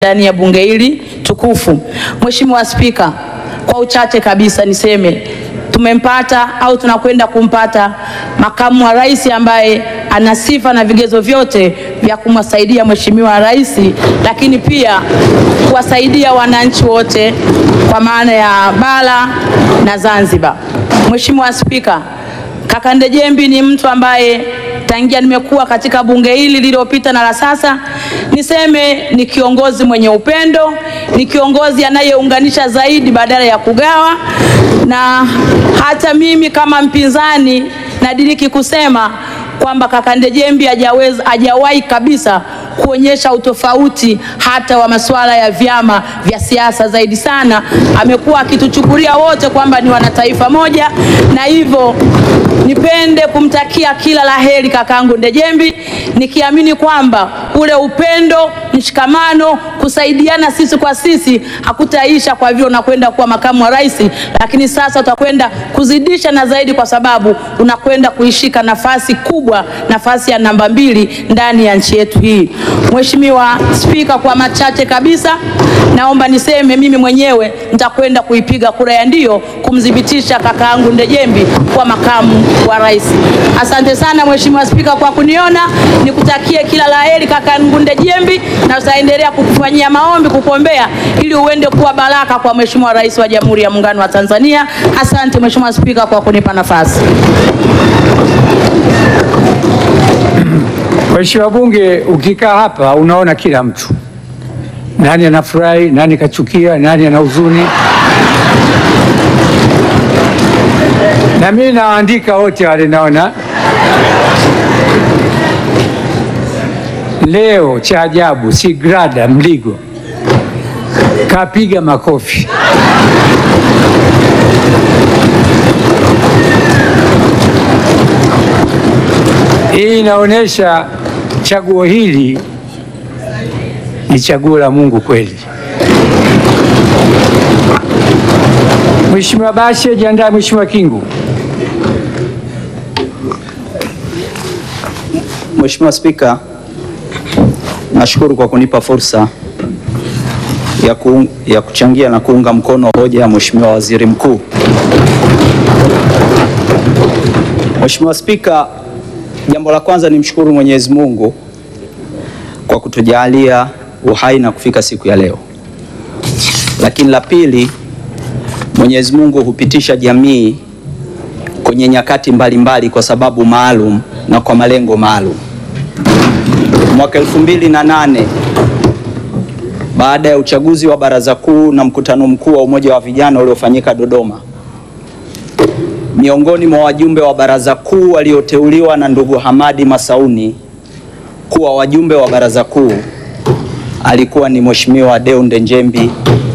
ndani ya bunge hili tukufu. Mheshimiwa Spika, kwa uchache kabisa niseme tumempata au tunakwenda kumpata makamu wa rais ambaye ana sifa na vigezo vyote vya kumwasaidia Mheshimiwa Rais, lakini pia kuwasaidia wananchi wote kwa maana ya bara na Zanzibar. Mheshimiwa Spika, kaka Ndejembi ni mtu ambaye tangia nimekuwa katika bunge hili lililopita na la sasa, niseme ni kiongozi mwenye upendo, ni kiongozi anayeunganisha zaidi badala ya kugawa, na hata mimi kama mpinzani nadiriki kusema kwamba kaka Ndejembi hajaweza hajawahi kabisa kuonyesha utofauti hata wa masuala ya vyama vya siasa. Zaidi sana amekuwa akituchukulia wote kwamba ni wanataifa moja, na hivyo nipende kumtakia kila la heri kakaangu Ndejembi, nikiamini kwamba ule upendo, mshikamano, kusaidiana sisi kwa sisi hakutaisha kwa vile unakwenda kuwa makamu wa rais, lakini sasa utakwenda kuzidisha na zaidi, kwa sababu unakwenda kuishika nafasi kubwa, nafasi ya namba mbili ndani ya nchi yetu hii. Mheshimiwa Spika, kwa machache kabisa, naomba niseme mimi mwenyewe nitakwenda kuipiga kura ya ndio kumthibitisha kakaangu Ndejembi kwa makamu wa rais. Asante sana Mheshimiwa Spika kwa kuniona, nikutakie kila la heri kakaangu Ndejembi, na tutaendelea kukufanyia maombi, kukuombea ili uende kuwa baraka kwa Mheshimiwa Rais wa Jamhuri ya Muungano wa Tanzania. Asante Mheshimiwa Spika kwa kunipa nafasi. Mheshimiwa Bunge, ukikaa hapa unaona kila mtu, nani anafurahi, nani kachukia, nani ana huzuni, na mimi nawaandika wote wale. Naona leo cha ajabu, si Grada Mligo kapiga makofi. Hii inaonyesha chaguo hili ni chaguo la Mungu kweli. Mheshimiwa Bashe, jiandae. Mheshimiwa Kingu. Mheshimiwa Spika, nashukuru kwa kunipa fursa ya, ku, ya kuchangia na kuunga mkono hoja ya Mheshimiwa Waziri Mkuu. Mheshimiwa Spika, jambo la kwanza nimshukuru Mwenyezi Mungu kwa kutujalia uhai na kufika siku ya leo. Lakini la pili, Mwenyezi Mungu hupitisha jamii kwenye nyakati mbalimbali mbali kwa sababu maalum na kwa malengo maalum. Mwaka elfu mbili na nane baada ya uchaguzi wa Baraza Kuu na mkutano mkuu wa Umoja wa Vijana uliofanyika Dodoma, miongoni mwa wajumbe wa Baraza Kuu walioteuliwa na ndugu Hamadi Masauni kuwa wajumbe wa Baraza Kuu alikuwa ni Mheshimiwa Deo Ndejembi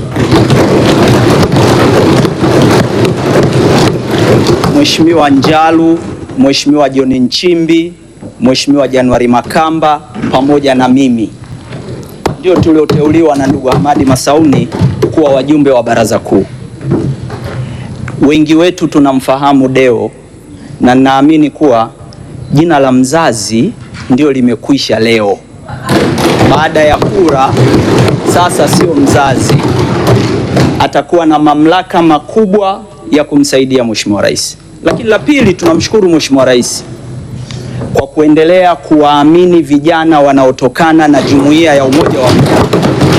Mheshimiwa Njalu, Mheshimiwa John Nchimbi, Mheshimiwa Januari Makamba pamoja na mimi ndio tulioteuliwa na ndugu Hamadi Masauni kuwa wajumbe wa Baraza Kuu. Wengi wetu tunamfahamu Deo na naamini kuwa jina la mzazi ndio limekwisha leo. Baada ya kura, sasa sio mzazi, atakuwa na mamlaka makubwa ya kumsaidia Mheshimiwa Rais. Lakini la pili, tunamshukuru Mheshimiwa Rais kwa kuendelea kuwaamini vijana wanaotokana na Jumuiya ya Umoja wa Afrika